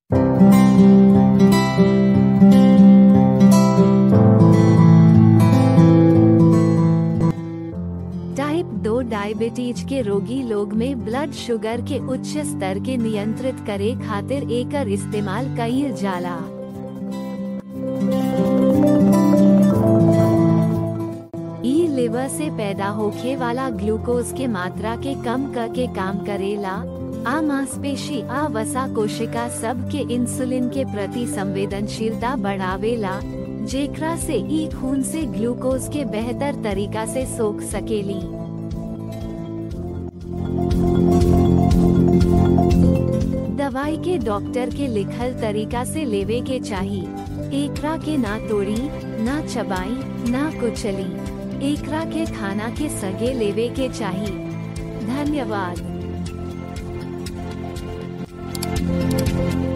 type 2 diabetes के रोगी लोग में ब्लड शुगर के उच्च स्तर के नियंत्रित करे खातिर एकर इस्तेमाल कईल जाला ई लिवर से पैदा होखे वाला ग्लूकोज के मात्रा के कम करके काम करेला आ मांसपेशी आ वसा कोशिका सब के इंसुलिन के प्रति संवेदनशीलता बढ़ावेला जेकरा से ई खून से ग्लूकोज के बेहतर तरीका से सोख सकेली दवाई के डॉक्टर के लिखल तरीका से लेवे के चाही एकरा के ना तोड़ी ना चबाई ना कुचली एकरा के खाना के सगे लेवे के चाही धन्यवाद